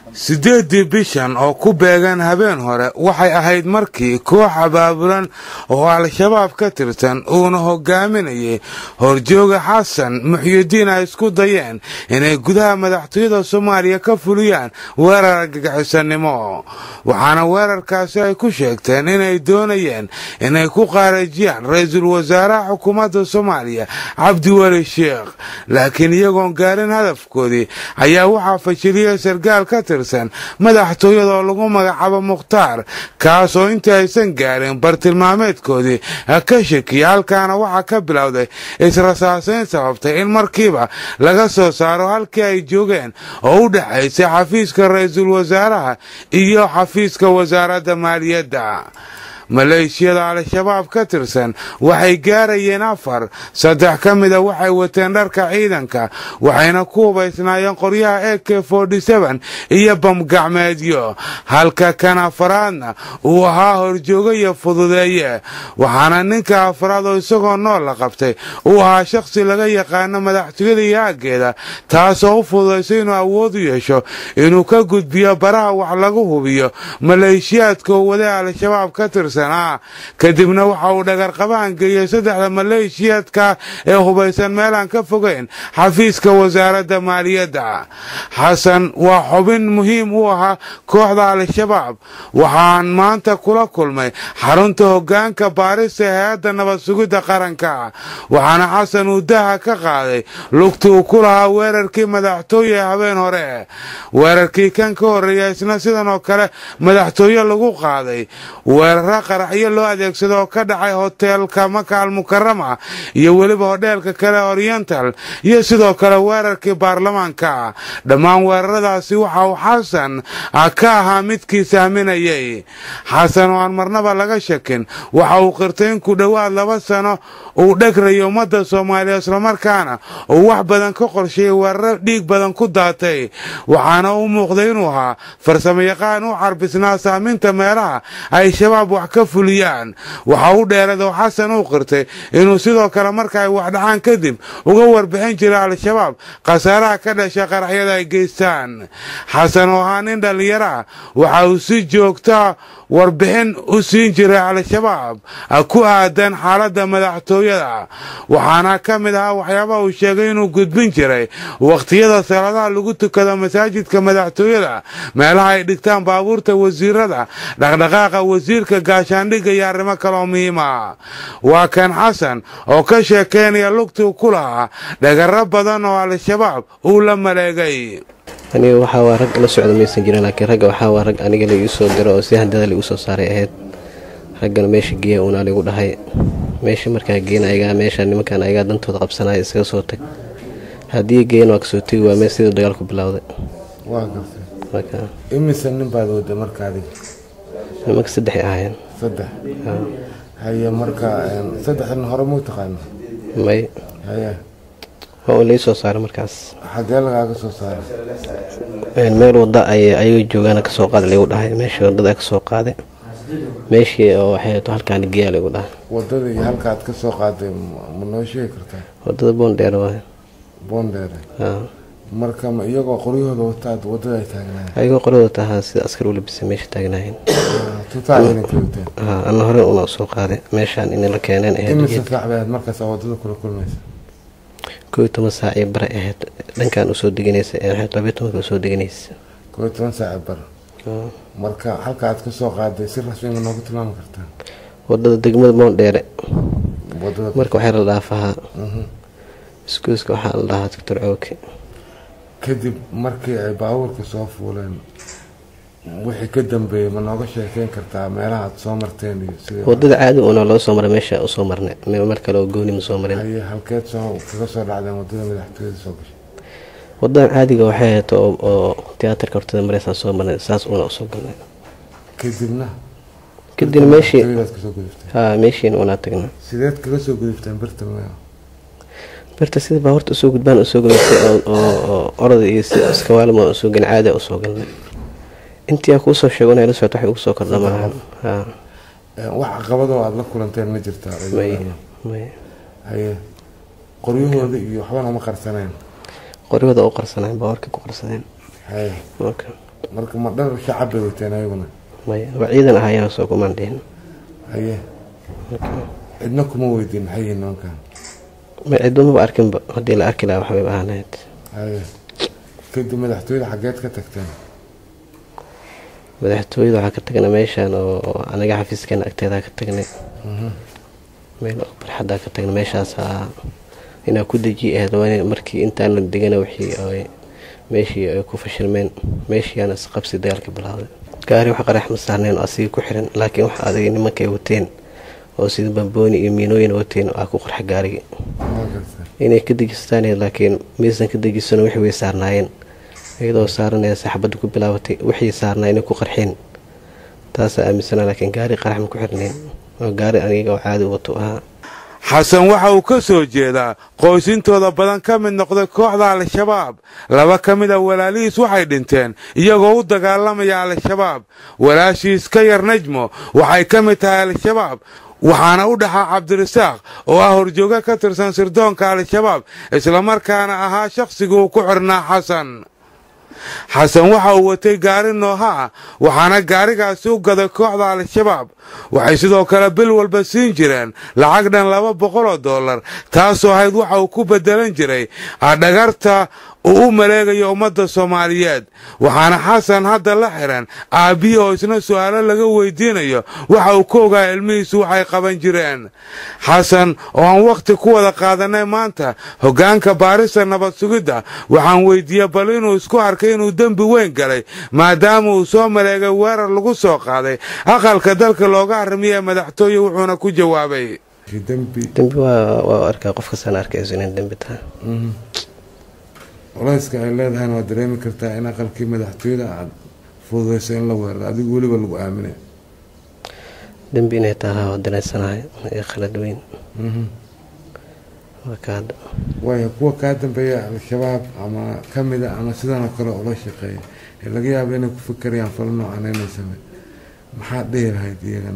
siddeeddii bishan oo ku beegan habeen hore waxay ahayd markii koox abaabulan oo al-shabaab ka tirsan uuna hogaaminayay horjooga xasan muxyidiin ay isku dayeen inay gudaha madaxtooyada soomaaliya ka fuliyaan weerar argagixisanimo waxaana weerarkaasi ay ku sheegteen inay doonayeen inay ku qaarajiyaan ra-iisul wasaaraha xukuumadda soomaaliya cabdiweli sheekh laakiin iyagoon gaarin hadafkoodii ayaa waxaa fashiliyey sargaal ka tirsan madaxtooyada oo lagu magacaabo mukhtaar kaas oo intii aysan gaarin bartilmaameedkoodii ka shakiya halkaana waxaa ka bilowday israsaasayn sababtay in markiiba laga soo saaro halkii ay joogeen oo u dhexaysay xafiiska ra-iisul wasaaraha iyo xafiiska wasaaradda maaliyadda maleeshiyada al-shabaab ka tirsan waxay gaarayeen afar saddex ka mida waxay wateen dharka ciidanka waxayna ku hubaysnaayeen qoryaha e k iyo bamgacmeedyo halka kan afaraadna uu ahaa horjoogayo fududeeye waxaana ninka afraad oo isagoo nool la qabtay uu ahaa shakhsi laga yaqaano madaxtooyada iyo aaggeeda taasoo u fududaysay inuu awood u yeesho inuu ka gudbiyo baraha wax lagu hubiyo maleeshiyaadka oo waday al-shabaab ka tirsan kadibna waxa uu dhagarqabaan geeyey saddexda maleeshiyaadka ee hubaysan meelaan ka fogeyn xafiiska wasaaradda maaliyadda xasan waa xubin muhiim u ahaa kooxda al-shabaab waxaan maanta kula kulmay xarunta hoggaanka baarista ee hay-adda nabad sugidda qaranka waxaana xasan uu daha ka qaaday lugti uu ku lahaa weerarkii madaxtooye ee habeen hore weerarkii kan ka horreeya isna sidan oo kale madaxtooye lagu qaaday weerara qaraxyo loo adeegsado oo ka dhacay hoteelka maka almukarama iyo weliba hodheelka kale oriental iyo sidoo kale weerarkii baarlamaanka dhammaan weeraradaasi waxa uu xasan ka ahaa midkii sahminayay xasan oo aan marnaba laga shakin waxa uu qirtay in ku dhowaad laba sano uu dhegrayay ummadda soomaaliya islamarkaana uu wax badan ka qorsheeyey weeraro dhiig badan ku daatay waxaana u muuqday inuu ahaa farsamayaqaan u carbisnaa saaminta meelaha ay shabaab wax ka fuliyaan waxa u dheerad oo xasan uu qirtay inuu sidoo kale marka ay waxdhacaan kadib uga warbixin jiray al-shabaab khasaaraha ka dhasha qaraxyada ay geystaan xasan oo ahaa nin dhallinyaro ah waxa uu si joogtaa warbixin u siin jiray al-shabaab ku aadan xaaladda madaxtooyada waxaana ka mid ahaa waxyaabaha uu sheegay inuu gudbin jiray wakhtiyada salaadaha lagu tukado masaajidka madaxtooyada meelaha ay dhigtaan baabuurta wasiirada dhaqdhaqaaqa wasiirka gaashaandhigga iyo arrimo kaleoo muhiima waa kan xasan oo ka sheekeynaya lugtuu ku lahaa dhagaro badan oo al-shabaab uu la maleegay aniga waxaa waa rag la socda maysan jirin laakiin ragga waxaa waa rag aniga la igu soo diro oo si handada la igu soo saaray ahayd raggana meesha geeya uunaa laigu dhahay meesha markaa geena ayagaa meesha nimankan ayagaa dantooda qabsanaya isaga soo tag haddii geena waa kasoo tegi waa meel siduu dagaalku bilowday waa gartay imise nin baad wada marka adiga nimanka saddexay ahaayeen saddex haye marka saddexdan hore muu taqaana may haye waa uu lai soo saaray markaas xagee lagaaga soo saaray meel wada ay ayaga joogaana kasoo qaada laigu dhahay meeshii wadada kasoo qaaday meeshii oo waxay to halkaan geeya laigu dhahay wadada iyo halka aad ka soo qaaday ma noo sheegi kartaa wadada boondheer waay boondheere marka ma iyagoo qoryahooda wataad wadada ay taagnaayeen ayagoo qoryahooda tahaa sida askar u labisa meesha taagnaayeen tutaa ciidanka wateen ana hore una soo qaaday meeshaan in la keeneen imise saac bay ahayd markaas aa wadada kula kulmaysa koo iyo toban saac iyo bare ahayd dhankan usoo deganaysa labayo tobanka usoo deganaysa koo iyo toban saac bar marka halka aad ka soo qaaday si rasmi ma noogu tilmaami kartaa wadada degmada boondheere wadada marka waxaa la dhaafahaa iskuuska waxaa la dhahaa doctor cooke kadib markii ay baabuurka soo fuuleen wixii ka dambeeyey ma nooga sheekeyn kartaa meelaha aad soo marteen iyo sida wadada caadi una loo soo maray meesha usoo marnay mar kale oo gooni ma soo marin haye halkeed soo kaga soo dhacdeen wadada madaxtooyada soo gashay wadadan caadiga waxay ahayd oo tiyaatarka hortada mareysaa soo marnay saas una usoo galnay kadibna kadib meeshii madaxtooyadaad kasoo gudubteen ha meeshiina unaa tagnay sideed kaga soo gudubteen birta maya birta sida baabuurta usoo gudbaan usoo galaysay oo orada iyo si iskawaalima usoo galin caadi usoo galnay intii aa kuusoo sheego inay la socoto waxay ugu soo kordha malahan ha wax caqabadoo aada la kulanteen ma jirtaa may may haye qoryahooda iyo waxbana ma qarsaneen qoryahooda u qarsaneen baabuurka ku qarsadeen haye marka marka ma dhar shacab bay wateen ayaguna maya waa ciidan ahayaan soo kumaan dhihin haye cidna kuma weydiin maxay yihiin nimankan ma cidumaba arkinba haddii la arki lahaa waxbay ahaanayd haye kadib madaxtooyada xaggeed ka tagteen madaxtooyada waxaa ka tagnay meeshaan oo anaga xafiiskeena agteedaa ka tagnay meel oo barxaddaa ka tagnay meeshaasaa inaa ku deji ahayd waa markii intaan la degana wixii ay meeshii ay ku fashilmeen meeshiiyaana isqabsi dagaalka bilowday gaari wax qarax ma saarneen oo asiga ku xiran laakiin wax adag nimankay wateen oo sida bambooni iyo miinooyin wateen aa ku qarxa gaarigii inay ka dejistaan laakiin maysan ka dejisano wixii way saarnaayeen iyadoo saaranaya saxbadda ku bilaabatay wixii saarnaa inay ku qarxeen taasaa aaminsana laakiin gaari qarax ma ku xirnayn oo gaari aniga oo caadi wato ahaa xasan waxa uu ka soo jeedaa qoysintooda badan ka mid noqday kooxda al-shabaab laba ka mid a walaalihiis waxay dhinteen iyagoo u dagaalamaya al-shabaab walaashiis ka yar najmo waxay ka mid tahay al-shabaab waxaana u dhaxaa cabdirasaaq oo ah horjooga ka tirsan sirdoonka al-shabaab islamarkaana ahaa shakhsigii uu ku xirnaa xasan xasan waxa uu watay gaari nooha ah waxaana gaarigaasi u gaday kooxda al-shabaab waxay sidoo kale bil walba siin jireen lacag dhan laba boqol oo dollar taasoo ahayd waxa uu ku beddelan jiray adhagarta uu u maleegayo ummadda soomaaliyeed waxaana xasan hadda la xiran aabbihii oo isna su'aalo laga weydiinayo waxa uu ka ogaa ilmihiisu waxay qaban jireen xasan oo aan wakhti ku wada qaadanay maanta hoggaanka baarista nabad sugidda waxaan weydiiyey bal inuu isku arkay inuu dembi weyn galay maadaama uu soo maleegay weerar lagu soo qaaday aqalka dalka looga haramiye madaxtooye wuxuuna ku jawaabay dembi waa arkaa qof kastaan arkayso inay dembi tahay culayska ay leedahayna waad dareemi kartaa in aqalkii madaxtooyada aad fududayso in la weeraro adigu weliba lagu aaminay dembi inay tahay waa dareensanahay ee khalad weyn waayo kuwa kaa dambeeya al-shabaab ama ka mida ama sidan oo kale ula shaqeeya ee laga yaaba inay ku fikerayaan falo noocan inay samey maxaad dhihi lahayd iyagana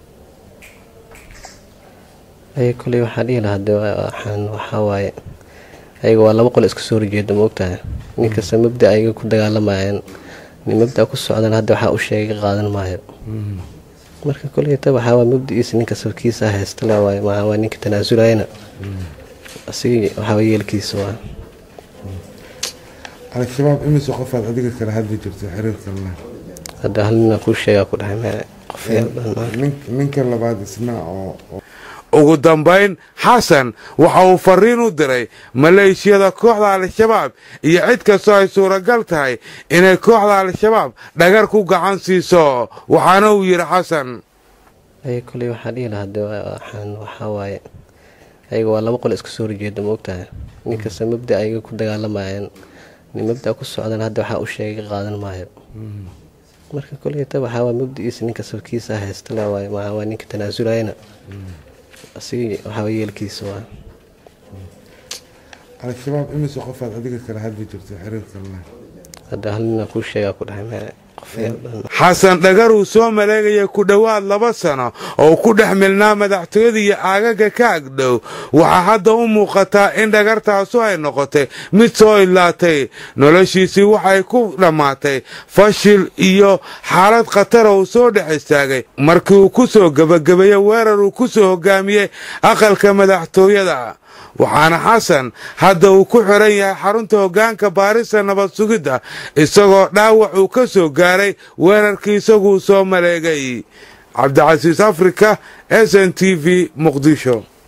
ay koley waxaa dhihi lahaa de waxaan waxaa waaye ayaga waa laba qol iska soo horjeeda ma ogtahay nin kasta mabda ayaga ku dagaalamayeen nin mabda ku socdan hadda waxaa u sheegay qaadan maayo marka koleyta waxaa waa mabda-iisa ninka sabkiisa haysta le waay maxaa waa ninka tanaasuleyna asiga waxaa yeelkiisa waa al-shabaab imise qofaad adiga kala hadli jirto xiriirka la hadda hal nina kuu sheegaa ku dhahay me qof ninka labaad isna oo ugu dambayn xasan waxa uu fariin u diray maleeshiyada kooxda al-shabaab iyo cid kastoo ay suuragal tahay inay kooxda al-shabaab dhagar ku gacan siiso waxaana uu yidhi xasan ay koley waxaa dhihi lahaa de waxaan waxaa waaye ayaga waa laba qol iska soo horjeeda ma ogtahay nin kasta mabda ayaga ku dagaalamayeen nin mabda ku socdan hadda waxaa u sheegay qaadan maayo marka koleyta waxaa waa mabda-iisa ninka sabkiisa haysta le waay maxaa waa ninka tanaasuleyna asiga waxaa yeelkiisa waa al-shabaab imise qofaad adiga kala hadli jirto xiriirka la hadda hal nina kuu sheegaa ku dhahay me xasan dhagar uu soo maleegaya ku dhowaad laba sano oo ku dhex milnaa madaxtooyada iyo aagaga ka agdhow waxaa hadda u muuqataa in dhagartaasu ay noqotay mid soo idlaatay noloshiisii waxay ku dhammaatay fashil iyo xaalad khatara uu soo dhex istaagay markii uu ku soo gebagabeeyey weerar uu ku soo hogaamiyey aqalka madaxtooyada waxaana xasan hadda uu ku xiran yahay xarunta hoggaanka baarista nabad sugidda isagoo dhaawac uu ka soo gaaray weerarkii isaguu soo maleegay cabdicasiis afrika s n t v muqdisho